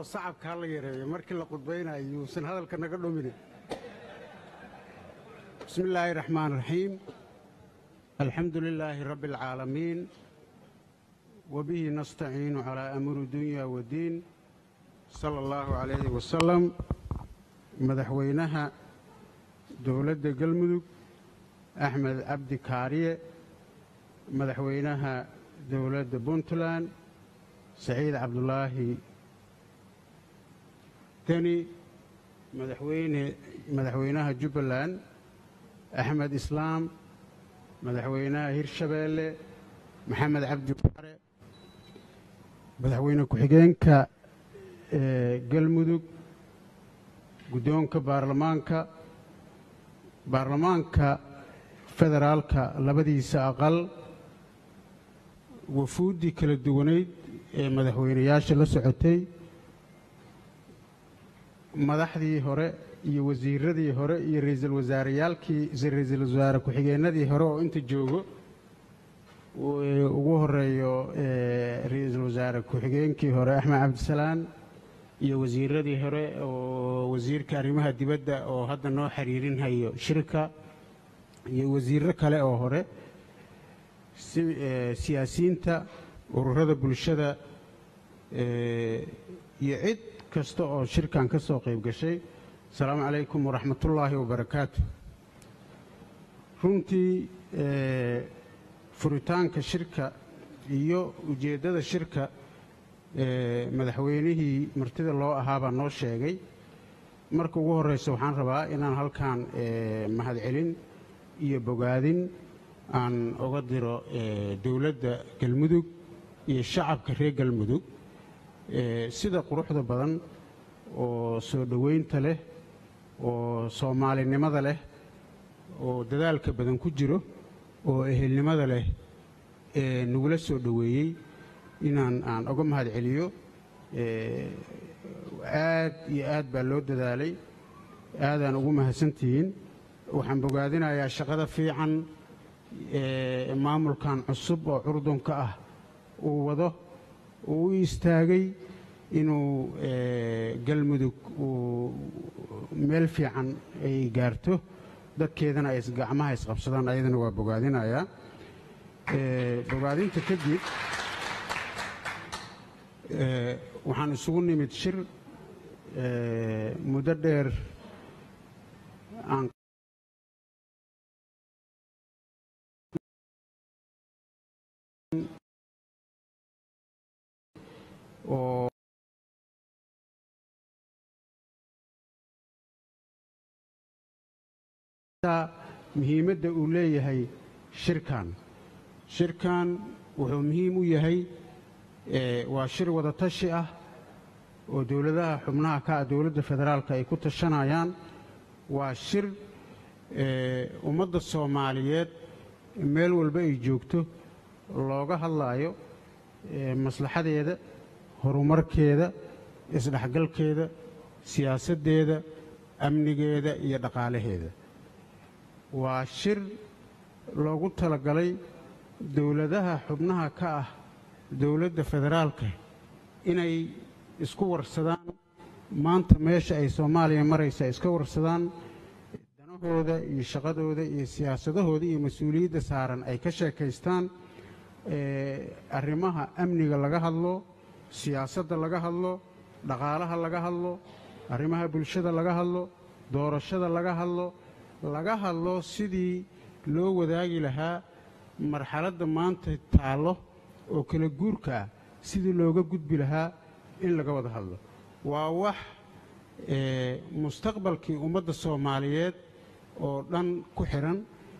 oo sacabka ha la yareeyo markii la qudbaynayo yuusan hadalka naga dhumine bismi illaahi raxmaan raxiim alxamdu lilaahi rabbi alcaalamiin wabihi nastaciinu calaa amuuri dunya wadiin sala allahu calayhi wasalam madaxweynaha dowladda galmudug axmed cabdi kaariye madaxweynaha dowladda puntland saciid cabdulaahi deni madaxweyne madaxweynaha jubbaland axmed islaam madaxweynaha hirshabeelle maxamed cabdi waare madaxweyne ku-xigeenka galmudug guddoonka baarlamaanka baarlamaanka federaalka labadiisa aqal wafuuddii kala duwanayd ee madaxweynayaasha la socotay madaxdii hore iyo wasiiradii hore iyo ra'iisul wasaareyaalkii ra'iisul wasaare ku-xigeennadii hore oo inta joogo ugu horeeyo ra'iisul wasaare ku-xigeenkii hore axmed cabdisalaan iyo wasiiradii hore oo wasiirka arrimaha dibadda oo hadda noo xiriirinhayo shirka iyo wasiirro kale oo hore siyaasiyiinta ururada bulshada iyo cid kasta oo shirkan ka soo qayb gashay asalaamu calaykum waraxmatullaahi wabarakaatu runtii furitaanka shirka iyo ujeeddada shirka madaxweynihii martida loo ahaabaa noo sheegay marka ugu horreysa waxaan rabaa inaan halkan mahadcelin iyo bogaadin aan uga diro dowladda galmudug iyo shacabka reer galmudug sida quruxda badan oo soo dhoweynta leh oo soomaalinimada leh oo dadaalka badan ku jiro oo ehelnimada leh ee nagula soo dhoweeyey inaan aan uga mahad celiyo aad iyo aad baa loo dadaalay aadaan ugu mahadsantihiin waxaan bogaadinayaa shaqada fiican ee maamulkan cusub oo curdunka ah uu wado uu u istaagay inuu galmudug uu meel fiican ay gaarto dadkeedana ay gacmaha isqabsadaan ayadana waa bogaadinayaa bogaadinta kadib waxaan isugu nimid shir muddo dheer aan oo muhiimadda uu leeyahay shirkan shirkan wuxuu muhiim u yahay waa shir wada tashi ah oo dowladaha xubnaha ka ah dowladda federaalka ay ku tashanayaan waa shir ummadda soomaaliyeed meel walba ay joogto looga hadlaayo maslaxadeeda horumarkeeda isdhexgalkeeda siyaasaddeeda amnigeeda iyo dhaqaalaheeda waa shir loogu talagalay dowladaha xubnaha ka ah dowladda federaalka inay isku warsadaan maanta meesha ay soomaaliya maraysa iska warsadaan danahooda iyo shaqadooda iyo siyaasadahooda iyo mas-uuliyadda saaran ay ka sheekaystaan arrimaha amniga laga hadlo siyaasadda laga hadlo dhaqaalaha laga hadlo arrimaha bulshada laga hadlo doorashada laga hadlo laga hadlo sidii loo wadaagi lahaa marxaladda maanta taallo oo kala guurka ah sidii looga gudbi lahaa in laga wada hadlo waa wax mustaqbalkii ummadda soomaaliyeed oo dhan ku xidhan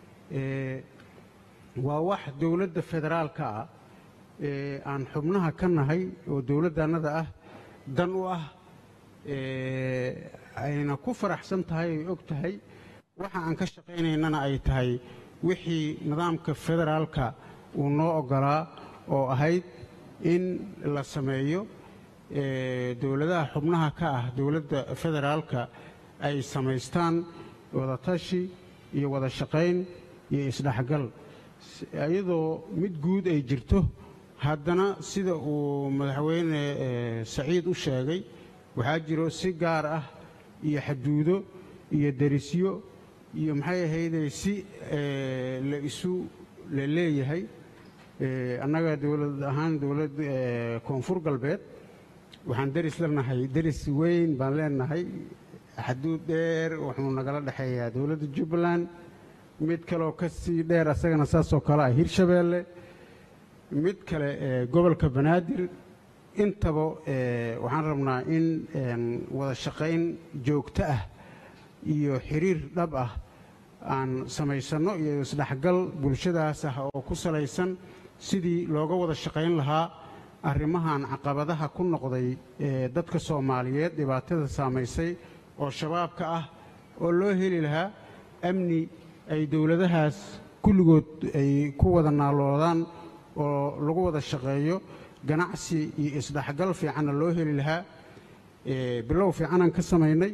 waa wax dowladda federaalka ah ee aan xubnaha ka nahay oo dowladdannada ah dan u ah ayna ku faraxsan tahay ay og tahay waxa aan ka shaqaynaynana ay tahay wixii nidaamka federaalka uu noo oggolaa oo ahayd in la sameeyo dowladaha xubnaha ka ah dowladda federaalka ay samaystaan wadatashi iyo wada shaqayn iyo isdhexgal iyadoo mid guud ay jirto haddana sida uu madaxweyne saciid u sheegay waxaa jiro si gaar ah iyo xaduudo iyo derisyo iyo maxay ahayday si la isu la leeyahay annaga dowlad ahaan dowlad koonfur galbeed waxaan deris leenahay deris weyn baan leenahay xaduud dheer wuxuu nagala dhexeeyaa dowladda jubbaland mid kaleoo ka sii dheer asagana saasoo kale ah hirshabeelle mid kale gobolka banaadir intaba waxaan rabnaa in wada shaqayn joogto ah iyo xiriir dhab ah aan samaysanno iyo isdhexgal bulshadaas ah oo ku salaysan sidii looga wada shaqayn lahaa arrimahan caqabadaha ku noqday dadka soomaaliyeed dhibaatada saamaysay oo shabaabka ah oo loo heli lahaa amni ay dowladahaas kulligood ay ku wada naaloodaan oo lagu wada shaqeeyo ganacsi iyo isdhexgal fiicanna loo heli lahaa bilow fiicanaan ka samaynay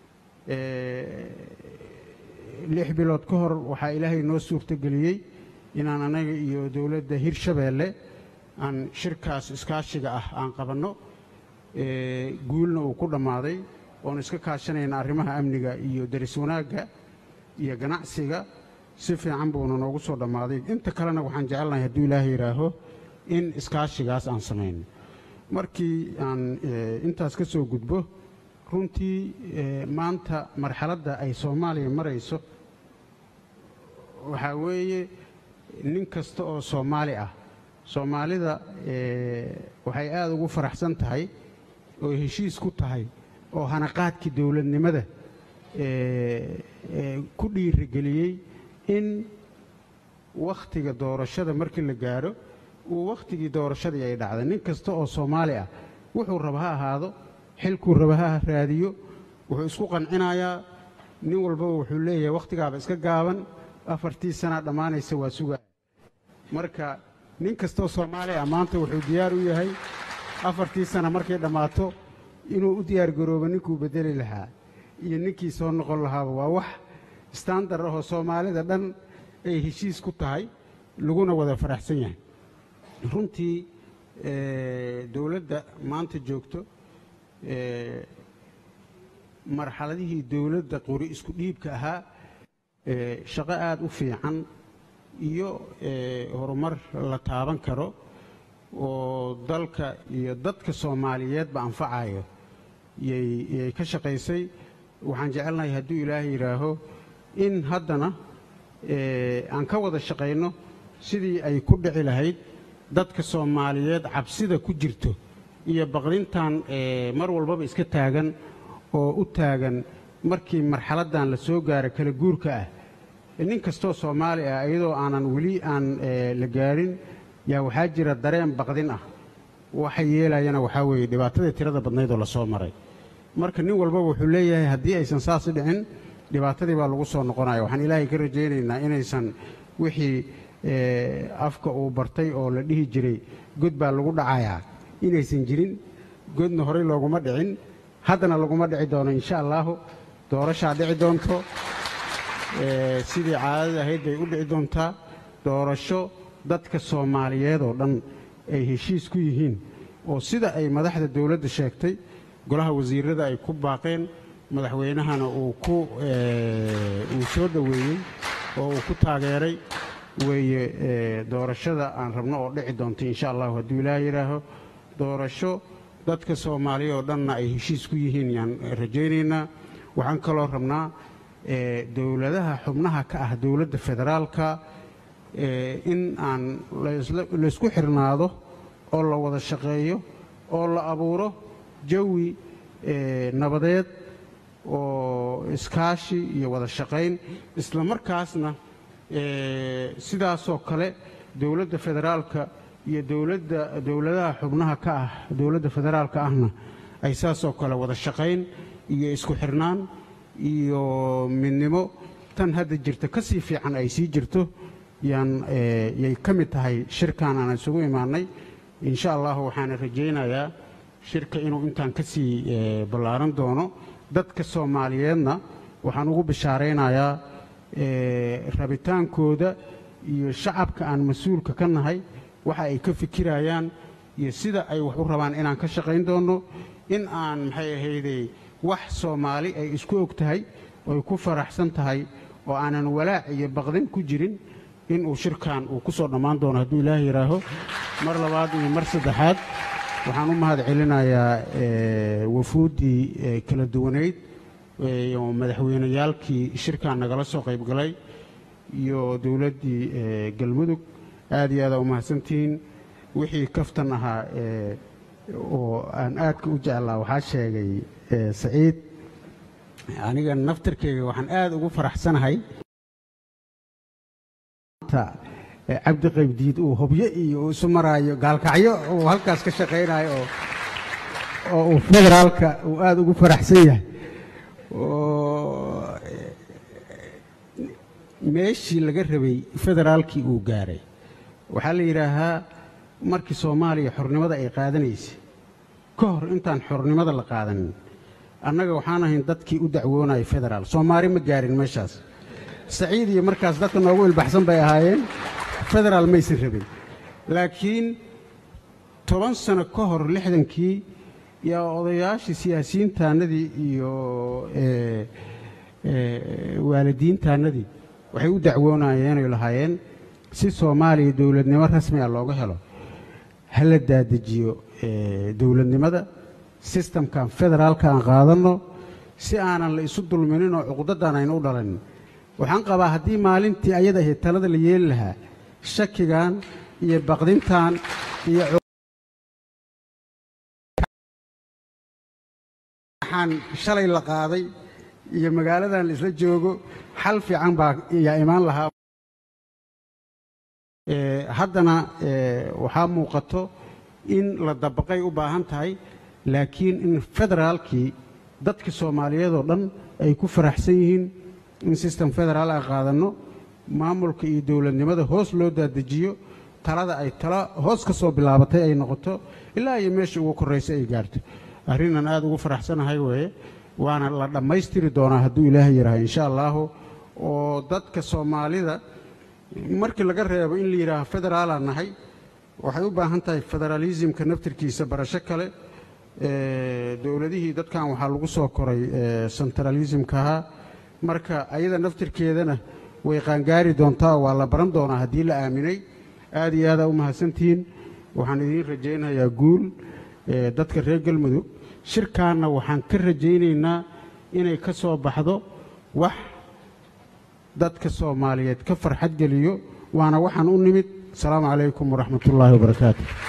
lix bilood ka hor waxaa ilaahay noo suurtogeliyey inaan anaga iyo dowladda hirshabeelle aan shirkaas iskaashiga ah aan qabanno guulna uu ku dhammaaday oon iska kaashanayna arrimaha amniga iyo deris wanaagga iyo ganacsiga si fiican buuna noogu soo dhammaaday inta kalena waxaan jecelnahay hadduu ilaahay yidhaaho in iskaashigaas aan samayno markii aan intaas ka soo gudbo runtii maanta marxaladda ay soomaaliya marayso waxaa weeye nin kasta oo soomaali ah soomaalida waxay aada ugu faraxsan tahay oo heshiis ku tahay oo hanaqaadkii dowladnimada ku dhiirigeliyey in wakhtiga doorashada markii la gaadho uu wakhtigii doorashadii ay dhacday nin kasta oo soomaali ah wuxuu raba ha ahaado xilkuu raba ha raadiyo wuxuu isku qancinayaa nin walbaba wuxuu leeyahay wakhtigaaba iska gaaban afartii sanaa dhammaanaysa waa sugaa marka nin kastaoo soomaali ah maanta wuxuu diyaar u yahay afartii sana markay dhammaato inuu u diyaargaroobo ninkuu beddeli lahaa iyo ninkii soo noqon lahaaba waa wax standar ahoo soomaalida dhan ay heshiis ku tahay laguna wada faraxsan yahay runtii dowladda maanta joogto marxaladihii dowladda qori isku dhiibka ahaa shaqo aada u fiican iyo horumar la taaban karo oo dalka iyo dadka soomaaliyeedba anfacayo yay ka shaqaysay waxaan jecelnahay hadduu ilaahay yidhaaho in haddana aan ka wada shaqayno sidii ay ku dhici lahayd dadka soomaaliyeed cabsida ku jirto iyo baqdintan mar walbaba iska taagan oo u taagan markii marxaladdan la soo gaaro kala guurka ah nin kastoo soomaali ah iyadoo aanan weli aan la gaadhin yaa waxaa jira dareen baqdin ah waxa yeelayana waxaa weeye dhibaatadii tirada badnayd oo la soo maray marka nin walbaba wuxuu leeyahay haddii aysan saas dhicin dhibaatadii baa lagu soo noqonaya waxaan ilaahay ka rajaynaynaa inaysan wixii afka uu bartay oo la dhihi jiray god baa lagu dhacayaa inaysan jirin godna horey looguma dhicin haddana laguma dhici doono insha allaahu doorashaa dhici doonto sidii caadada ahayd bay u dhici doontaa doorasho dadka soomaaliyeed oo dhan ay heshiis ku yihiin oo sida ay madaxda dowladda sheegtay golaha wasiirada ay ku baaqeen madaxweynahana uu ku uu soo dhoweeyey oo uu ku taageeray weeye doorashada aan rabno oo dhici doonto insha allahu hadduu ilaah yidhaaho doorasho dadka soomaaliya oo dhanna ay heshiis ku yihiin yaan rajaynaynaa waxaan kaloo rabnaa dowladaha xubnaha ka ah dowladda federaalka in aan laysku xirnaado oo la wada shaqeeyo oo la abuuro jawi nabadeed oo iskaashi iyo wada shaqayn isla markaasna sidaasoo kale dowladda federaalka iyo dowladda dowladaha xubnaha ka ah dowladda federaalka ahna ay saasoo kale wada shaqayn iyo isku xirnaan iyo midnimo tan hadda jirta ka sii fiican ay sii jirto yaan yay ka mid tahay shirkan aan isugu imaannay insha allahu waxaana rajaynayaa shirka inuu intaan ka sii ballaaran doono dadka soomaaliyeedna waxaan ugu bishaaraynayaa rabitaankooda iyo shacabka aan mas-uulka ka nahay waxa ay ka fikirayaan iyo sida ay wax u rabaan inaan ka shaqayn doonno in aan maxay ahaydey wax soomaali ay isku og tahay oy ku faraxsan tahay oo aanan walaac iyo baqdin ku jirin inuu shirkan uu ku soo dhammaan doono hadduu ilaah yidhaaho mar labaad iyo mar saddexaad waxaan u mahad celinayaa wafuuddii kala duwanayd iyo madaxweyneyaalkii shirkan nagala soo qayb galay iyo dowladdii galmudug aad iyo aadaa u mahadsantihiin wixii kaftan ahaa oo aan aadka u jeclaa waxaa sheegay saciid aniga naftarkeyga waxaan aad ugu faraxsanahay cabdi qaybdiid uu hobyo iyo uu isu maraayo gaalkacyo uu halkaas ka shaqaynayo oo uu federaalka uu aad ugu faraxsan yahay oo meeshii laga rabay federaalkii uu gaaray waxaa la yidhaahaa markii soomaaliya xornimada ay qaadanaysay ka hor intaan xornimada la qaadanin annaga waxaan ahayn dadkii u dacwoonaya federaal soomaali ma gaarin meeshaas saciid iyo markaas dadka noogu ilbaxsan bay ahaayeen federaal maysan rabin laakiin toban sano ka hor lixdankii yaa odayaashii siyaasiyiintaannadii iyo waalidiintaannadii waxay u dacwoonayeenay lahaayeen si soomaaliya dowladnimo rasmi a looga helo ha la daadejiyo dowladnimada sistamkan federaalka aan qaadanno si aanan la isu dulminin oo cuqdadan aynu u dhalanin waxaan qabaa haddii maalintii ayada ahayd talada la yeeli lahaa shakigan iyo baqdintan iyo waxaan shalay la qaaday iyo magaaladan la isla joogo xal fiican baa yaa imaan lahaa haddana waxaa muuqato in la dabaqay u baahan tahay laakiin in federaalkii dadka soomaaliyeed oo dhan ay ku faraxsan yihiin in sistem federaal aan qaadanno maamulka iyo dowladnimada hoos loo daadejiyo talada ay tala hoos ka soo bilaabatay ay noqoto ilaa iyo meesha ugu korraysa ay gaarto arrinnan aad ugu faraxsanahay weeye waana la dhammaystiri doonaa hadduu ilaahay yidhaaho insha allaahu oo dadka soomaalida markii laga reebo in la yidhaaho federaalaan nahay waxay u baahan tahay federaalisimka naftirkiisa barasho kale dowladihii dadkan waxaa lagu soo koray sentralismkaha marka ayada naftirkeedana way qaangaari doontaa waa la baran doonaa haddii la aaminay aad iyo aadaa u mahadsantihiin waxaan idiin rajaynayaa guul dadka reer galmudug shirkaanna waxaan ka rajaynaynaa inay ka soo baxdo wax dadka soomaaliyeed ka farxad geliyo waana waxaan u nimid asalaamu calaykum waraxmat ullaahi wabarakaatu